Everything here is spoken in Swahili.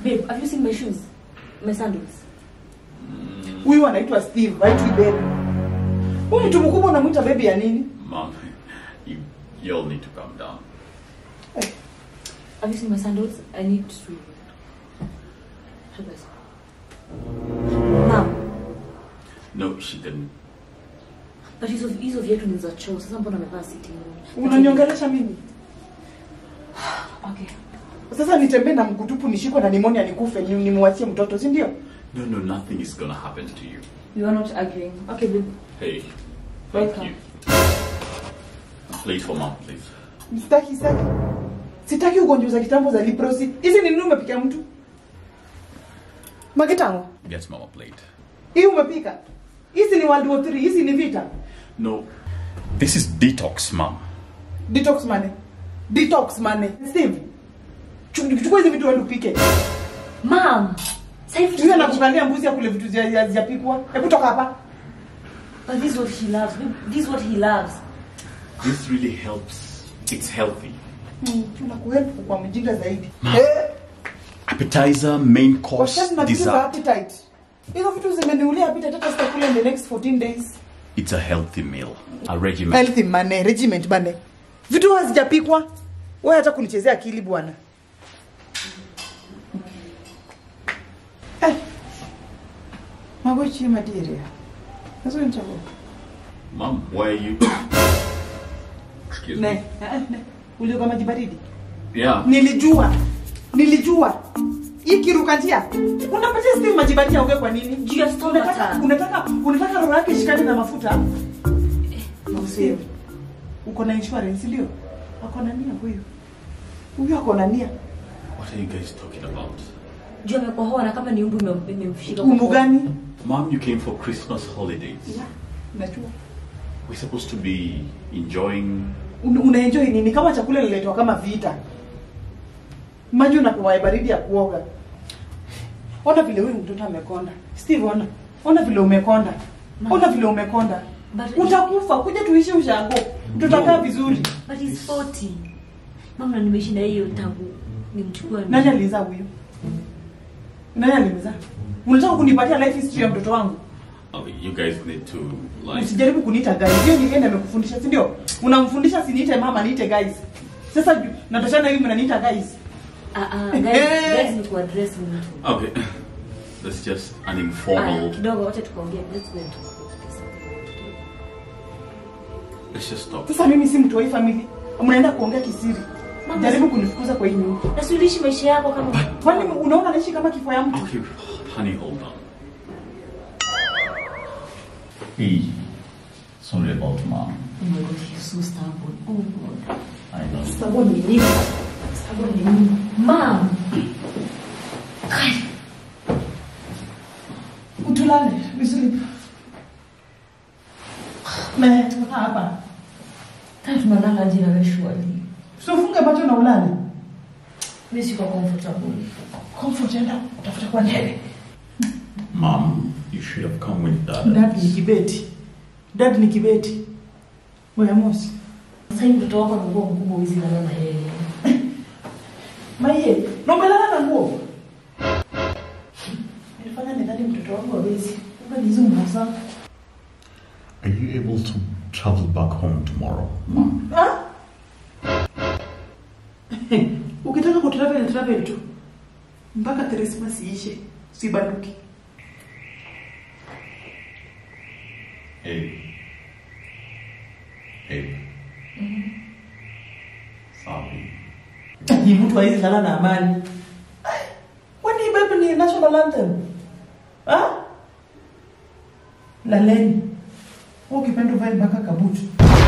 Babe, have you seen my shoes? My sandals? Huyu anaitwa Steve, haitwi baby. Huyu mtu mkubwa unamwita baby ya nini? Mom, you, you all need to calm down. Have you seen my sandals? I need to help us. Mom, No, she didn't. but hizo hizo viatu ni za choo. Sasa mbona amevaa sitting room? Unaniongelesha mimi? Okay. Sasa nitembee na mkutupu nishikwe na nimonia nikufe ni- nimwachie mtoto, si ndio? No, no, nothing is gonna happen to you. We are not arguing. Okay, babe. Hey, thank Welcome. you. Please for mom, please. Sitaki, sitaki. Sitaki ugonjwa za kitambo za leprosy. Hizi ni nini umepikia mtu? Makitango. Get mom a plate. Hii umepika? Hizi ni World War 3, hizi ni vita. No, this is detox, mom. Detox money. Detox money. Steve. chu- Chukua hizi vitu wewe upike. Mom, sasa hivi Huyu anakukalia mbuzi ya kule vitu zia- zia- zijapikwa. Hebu toka hapa. But this is what he loves. Babe, This is what he loves. This really helps. It's healthy. Hmm, tunakuhelp kwa mjinga zaidi. Eh, Appetizer, main course, washati na vitu za dessert. appetite. Hizo vitu zimeniulia appetite hata sitakula in the next 14 days. It's a healthy meal, a regimen. Healthy mane, regiment bane. Vitu hazijapikwa. Wewe hata kunichezea akili bwana. Eh. Magochi materia. Sasa nitago. Mom, why are you? Excuse Ne, me. eh, ne. Ulioga maji baridi. Yeah. Nilijua. Nilijua. Hii kiruka njia. Unapatia Steve maji baridi auge kwa nini? Juu ya stomach. Unataka unataka unataka roho yake ishikane na mafuta? Steve. Uko na insurance ndio? Ako na nia huyu. Huyu ako na nia. What are you guys talking about? Juu amekohoa na kama ni umbu ime- imemshika. Umbu gani? Mom, you came for Christmas holidays. Yeah, najua. We're supposed to be enjoying. Un- Unaenjoy nini kama chakula ililetwa kama vita? Maji unapewa ya baridi ya kuoga. Ona vile huyu mtoto amekonda. Steve ona. Ona vile umekonda. Ona vile umekonda. But- Utakufa, kuja tuishi ushago. Tutakaa No. vizuri. But he's 40. Mama nimeishi na hiyo tangu nimchukue. Nani alizaa huyu? Nani alimzaa? Unataka kunipatia life history ya mtoto wangu? Okay, you guys need to like. Usijaribu kuniita guys. Hiyo ni yeye ndiye amekufundisha, si ndio? Unamfundisha siniite mama, niite guys. Sasa ju- natoshana hivi mnaniita guys. Ah ah, guys, Eh. guys ni kuaddress mtu. Okay, that's just an Aya, informal. kidogo wacha tukaongea. Let's go and talk about something. Let's just stop. Sasa mimi si mtu wa hii family. Mnaenda kuongea kisiri. Mama, Jaribu kunifukuza kwa hii nyumba. Na si uliishi maisha yako kama Kwani unaona naishi kama kifo ya mtu? Okay, honey, hold on. Hey, sorry about mom. Oh my god, he's so stubborn. Oh god. I know. Stubborn ni nini? Stubborn ni nini? Mom. Kai. Utulale vizuri. Me, toka hapa. Kai tunalala aje na wewe shwali? Usifunge macho na ulale. Mimi siko comfortable. Comfort enda utafuta kwa ndege. Mom, you should have come with that. Dad ni kibeti. Dad ni kibeti. Wewe mosi. Sasa hivi mtoto wako anakuwa mkubwa hizi na na yeye. Maye, na umelala na nguo. Nilifanya nidhani mtoto wangu hawezi. Kumbe ni hizo nguo zangu. Are you able to travel back home tomorrow, mom? Ah? Ukitaka kutravel travel tu. Mpaka Christmas iishe. Sibanduki. Hey. Hey. Sorry. Ni mtu hawezi lala na amani. Ai, Kwani Bible ni national anthem? Ah? Laleni. Wewe ukipenda uvae mpaka kabutu.